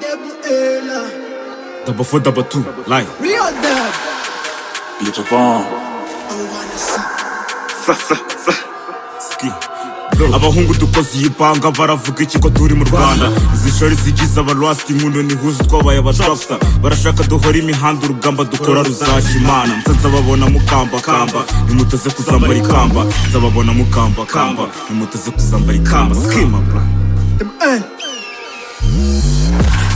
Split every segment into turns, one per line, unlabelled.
Double A là.
Double four, double two, like
Real dub.
Little Vaughn.
I wanna see.
Fla, fla, fla.
ski. abahungu dukoze iyi banga baravuga iki ko turi mu rwanda izi shori zigize abarwasiti inkundo ntihuze twabaye abadrapsta barashaka duhora imihanda urugamba dukora ruzashya imana nsanze babona mukambakamba nimuteze kuzambara ikamba nzababona mukambakamba nimuteze kuzambara ikamba skima bra
M1.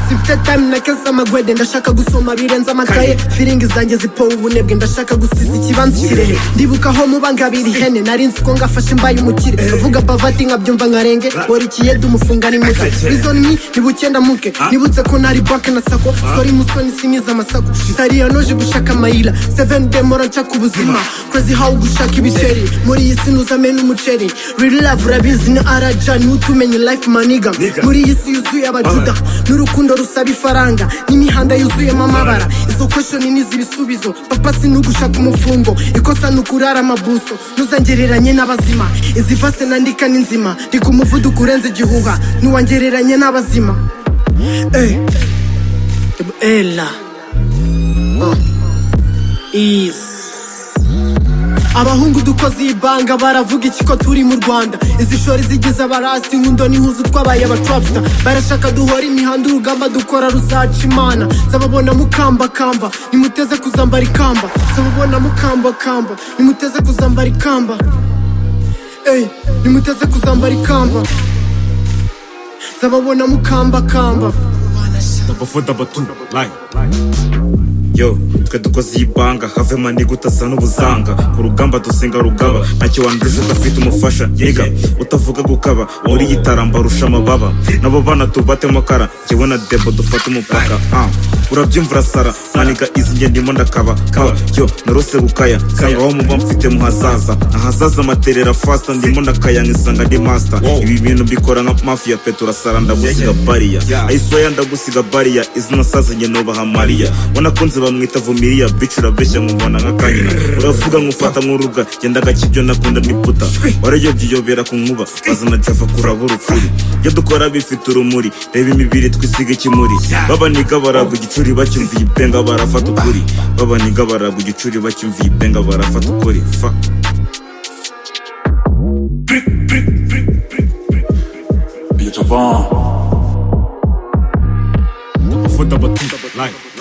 Simfite time nakese amagwede ndashaka gusoma birenze amakaye firingi zanjye zipowe ubunebwe ndashaka gusiza ikibanza kirehe ndibuka aho mubangabira ihene nari nzi ko ngafashe mbaye umukire avuga bavati nkabyumva nkarenge warikiye dumufunga ni muke bizoni ntibukenda muke nibutse ko nari banke na sako sori musoni simiza amasako sariya noje gushaka amayira seven day mora nshaka ubuzima kwezi hawe gushaka ibiceri muri iyi si ntuzame n'umuceri real love urabizi ni araja niwe utumenye life maniga
Nigga.
muri iyi si yuzuye abajuda n'urukundo rusaba ifaranga n'imihanda yuzuyemo amabara izo kweshoni n'izi ibisubizo papa sinugushaka umufungo ikosa ni ukurara amabuso ntuzangereranye n'abazima izi vase nandika ni nzima ndi ku muvuduko urenze igihuha ntiwangereranye n'abazima Eh. ela Ah. Easy. abahungu dukoze iyi banga baravuga iki ko turi mu rwanda izi shori zigize abarasi inkundo n'ihuzu twabaye abatrapsta barashaka duhora imihanda urugamba dukora ruzaca imana zababona mukambakamba nimuteze kuzambara ikamba zababona mukambakamba nimuteze kuzambara ikamba Ey, nimuteze kuzambara ikamba zababona mukambakamba
double four, double two, like yo twe dukoze iyi banga havemo niga utasa n'ubuzanga ku rugamba dusenga rugaba ntacyo wanduje udafite umufasha yiga utavuga gukaba muri iyi taramba rusha amababa nabo bana tubatemo kara njyewe na debo dufate umupaka ah. urabyumva urasara maniga izi nge ndimo ndakaba kaba yo narose gukaya nsanga aho muba mfite muhazaza ahazaza amaterera fasta ndimo ndakaya nkisanga ndi master ibi bintu mbikora nka mafia petu urasara ndagusiga bariya ayisoya ndagusiga bariya izina saza nge nubaha mariya wanakunze bamwita vumiriya bici urabeshya nkumubona nk'akanyina uravuga nkufata nkuruga gendaga kibyo nakunda niputa warayobye iyobera ku nkuba bazana java kuraba urukuri ibyo dukora bifite urumuri reba imibiri twisiga ikimuri babaniga baragwa igicuri bacyumviye ibenga barafata ukuri babaniga baragwa igicuri bacyumviye ibenga barafata ukuri fa
Little Vaughn.
Ufuta batuta, like.